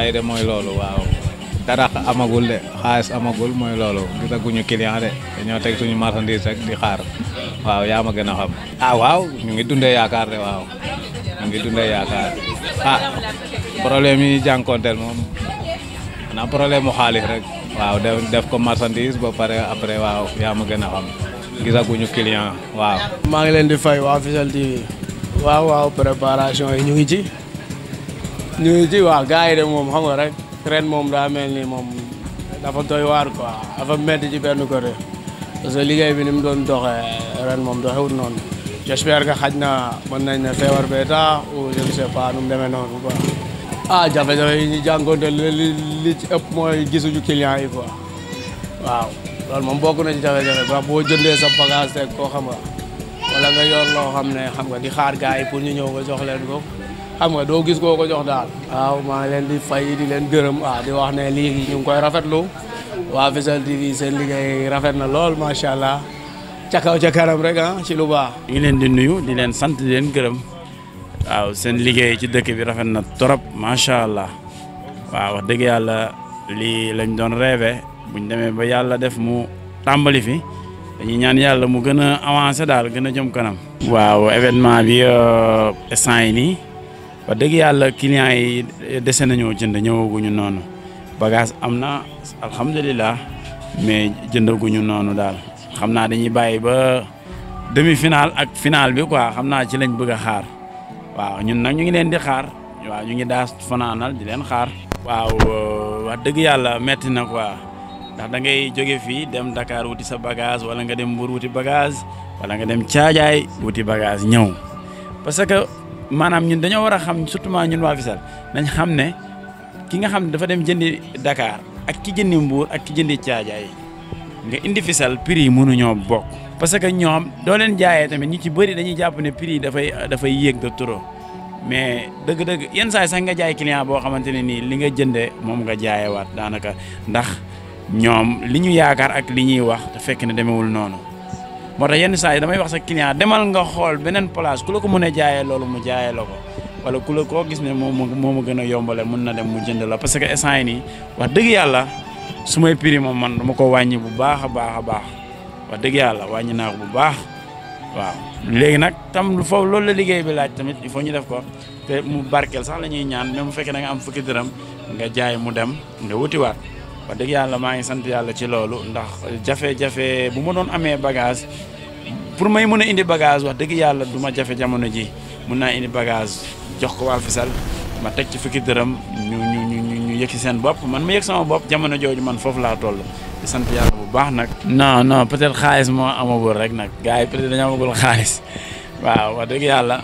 tey de mooy loolu waaw dara amagul de xaalis amagul mooy loolu gisaguñu client de dañoo teg suñu marchandise rek di xaar waaw yaa ma gën a xam. ah waaw ñu ngi dundee yaakaar de waaw ñu ngi dundee yaakaar ah problème yi jànkonteel moom xanaa problème mu xaalis rek. waaw def def ko marchandise ba pare après waaw yaa ma gën a xam gisaguñu client waaw. maa ngi leen di fay waa Fissel TV waaw waaw préparation yi ñu ngi ci ñu ngi ci waaw gars yi de moom xam nga rek ren moom daa mel ni moom dafa doy waar quoi dafa métti ci benn côté parce que liggéey bi ni mu doon doxee ren moom doxewut noonu j'espère que xaj na mën nañ ne feebar bee tax ou je ne sais pas nu mu demee noonu quoi. ah jafe-jafe yi ñu jànkoonte li li ci ëpp mooy gisuñu client yi quoi waaw loolu moom bokk na ci jafe-jafe ba boo jëndee sa bagage teg koo xam nga wala nga yor loo xam ne xam nga di xaar gars yi pour ñu ñëw nga jox leen ko xam nga doo gis koo ko jox daal. waaw maa ngi leen di fay di leen gërëm ah di wax ne lii ñu ngi koy rafetlu waa Fissel TV seen liggéey rafet na lool macha allah ca kaw ca kanam rek ah ci lu baax. ñu ngi leen di nuyu di leen sant di leen gërëm. waaw seen liggéey ci dëkk bi rafet na trop macha allah waaw wax dëgg yàlla lii lañ doon rêvé buñ demee ba yàlla def mu tàmbali fi dañuy ñaan yàlla mu gën a avancé daal gën a jëm kanam. waaw événement bi instant yi nii wax dëgg yàlla clients yi dese nañoo jënd ñëwaguñu noonu bagage am na alhamdulilah mais jëndaguñu noonu daal xam naa dañuy bàyyi ba demi final ak final bi quoi xam naa ci lañ bëgg a xaar. waaw ñun nag ñu ngi leen di xaar waaw ñu ngi daas fanaanal di leen xaar. waaw wax dëgg yàlla metti na quoi ndax da ngay jóge fii dem Dakar wuti sa bagage wala nga dem Mbour wuti bagage wala nga dem Caajaay wuti bagage ñëw parce que maanaam ñun dañoo war a xam surtout ñun waa Fissel nañ xam ne ki nga xam ne dafa dem jëndi Dakar ak ki jëndi Mbour ak ki jëndi Caajaay nga indi Fissel prix yi mënuñoo bokk. parce que ñoom doo leen jaayee tamit ñi ci bëri dañuy jàpp ne prix yi dafay dafay yéeg de trop mais dëgg-dëgg yenn saa yi sax nga jaay client boo xamante ne nii li nga jëndee moom nga jaayewaat daanaka ndax ñoom li ñu yaakaar ak li ñuy wax te fekk ne demewul noonu moo tax yenn saa yi damay wax sa client demal nga xool beneen place ku la ko mën a jaayee loolu mu jaayee la ko wala ku la koo gis ne moom moo ma gën a yombale mun na dem mu jënd la parce que instant yi nii wax dëgg yàlla su may prix moom man dama ko wàññi bu baax a baax a baax. wax dëgg yàlla wàññi naa ko bu baax waaw léegi nag tam foofu loolu la liggéey bi laaj tamit il faut ñu def ko te mu barkeel sax la ñuy ñaan même bu fekkee da nga am fukki dërëm nga jaay mu dem nga wutiwaat wax dëgg yàlla maa ngi sant yàlla ci loolu ndax jafe-jafe bu ma doon amee bagage pour may mën a indi bagage wax dëgg yàlla du ma jafe jamono ji mun naa indi bagage jox ko waa Fissel ma teg ci fukki dërëm ñu ñu ñu ñu yëg si seen bopp man ma yëg sama bopp jamono jooju man foofu laa toll di sant yàlla bu baax nag. non non peut-être xaalis moo amagul rek nag gars yi peut-être dañoo amagul xaalis waaw wax dëgg yàlla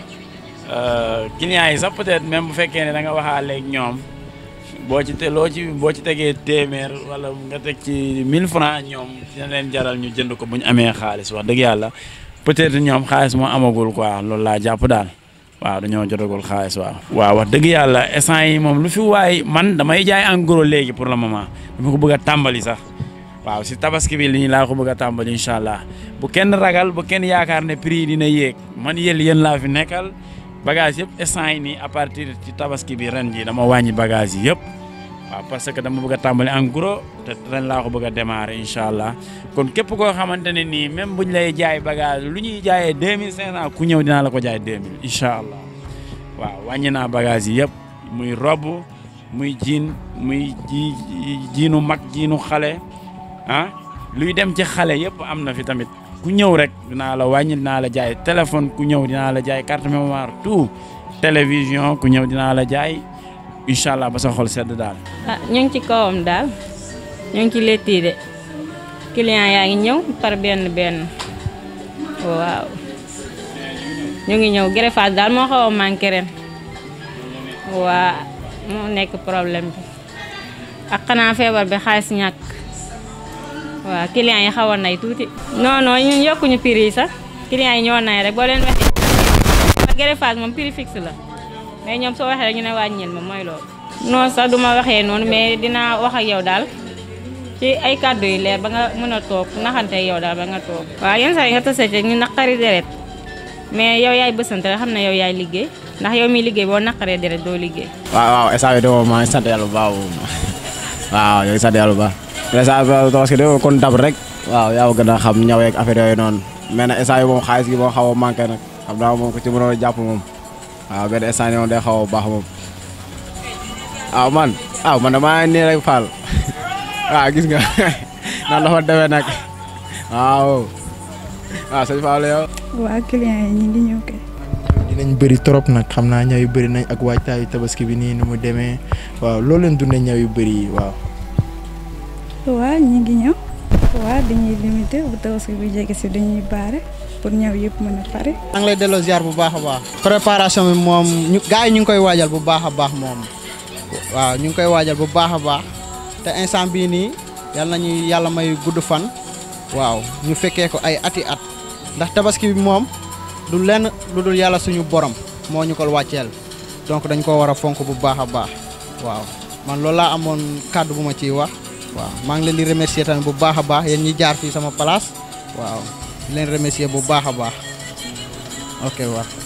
clients yi sax peut-être même bu fekkee ne da nga waxaale ak ñoom boo ci te loo ci boo ci tegee téeméer wala nga teg ci 1000 francs ñoom dina leen jaral ñu jënd ko bu ñu amee xaalis wax dëgg yàlla peut-être ñoom xaalis moo amagul quoi loolu laa jàpp daal. waaw dañoo jotagul xaalis waaw. waaw wax dëgg yàlla instant yi moom lu fi waay man damay jaay en gros léegi pour le moment dama ko bëgg a tàmbali sax waaw si tabaski bi li laa ko bëgg a tàmbali incha allah bu kenn ragal bu kenn yaakaar ne prix dina yéeg man yéen yéen laa fi nekkal bagage yëpp instant yi nii à partir ci tabaski bi ren ji dama wàññi bagage yi yëpp waaw parce que dama bëgg a tàmbali en gros te ren laa ko bëgg a démarrer incha allah kon képp koo xamante ne nii même buñ lay jaay bagage lu ñuy jaayee deux mille cinq cent ku ñëw dinaa la ko jaay deux mille incha allah waaw wàññi naa bagage yi yëpp muy robb muy jiin muy ji jiinu mag jiinu xale ah luy dem ci xale yëpp am na fi tamit ku ñëw rek dinaa la wàññi dinaa la jaay téléphone ku ñëw dinaa la jaay carte mémoire tout télévision ku ñëw dinaa la jaay incha allah ba sa xol sedd daal. ah ñu ngi ci kawam daal ñu ngi ci letti de client yaa ngi ñëw par benn benn waaw ñu ngi ñëw greffage daal moo xaw a manqué ren waa moo nekk problème bi ak xanaa feebar bi xaalis ñàkk waaw client yi xaw a nay tuuti. non non ñun yokkuñu prix yi sax client yi ñoo nay rek boo leen waxee greffage moom prix fixe la. mais ñoom soo waxee rek ñu ne wàññil ma mooy loolu. non sax du ma waxee noonu mais dinaa wax ak yow daal ci ay kàddu yu leer ba nga mën a toog naxante yow daal ba nga toog. waaw yenn saa yi nga tase ci ñu naqari deret mais yow yaay bësante rek xam ne yow yaay liggéey ndax yow mi liggéey boo naqaree deret doo liggéey. waaw waaw instant bii de moom maa ngi sant yàlla bu baax moom waaw ñoo ngi sant yàlla bu baax instant bii tabaski de kon dab rek waaw yaa gën a xam ñaw yeeg affaire yooyu noonu mais nag instant yi moom xaalis gi moo xaw a manqué nag xam naa moom ko ci mënoon a jàpp moom waaw benn instant yi moom day xaw a baax moom waaw man waaw man damaa nii rek Fall waaw gis nga nan la fa demee nag waaw waaw sëñ Fall yow. waa client yi ñu ngi ñëw kay. dinañ bëri trop nag xam naa ñaw yu bëri nañ ak waajtaayu tabaski bi nii nu mu demee waaw loolu leen dundee ñaw yu bëri yi waaw. waa ñu ngi ñëw. waa dañuy limité bu tabaski bi jege si dañuy baare pour ñaw yëpp mën a pare. maa ngi lay delloo ziar bu baax a baax. préparation bi moom ñu gars yi ñu ngi koy waajal bu baax a baax moom waaw ñu ngi koy waajal bu baax a baax te instant bii nii yàlla nañu yàlla may gudd fan waaw ñu fekkee ko ay ati at ndax tabaski bi moom du lenn lu dul yàlla suñu borom moo ñu ko wàcceel donc dañ ko war a fonk bu baax a baax waaw man loolu laa amoon kàddu bu ma ciy wax waaw maa ngi leen di remercier tamit bu baax a baax yéen ñi jaar fii sama place waaw di leen remercier bu baax a baax ok waaw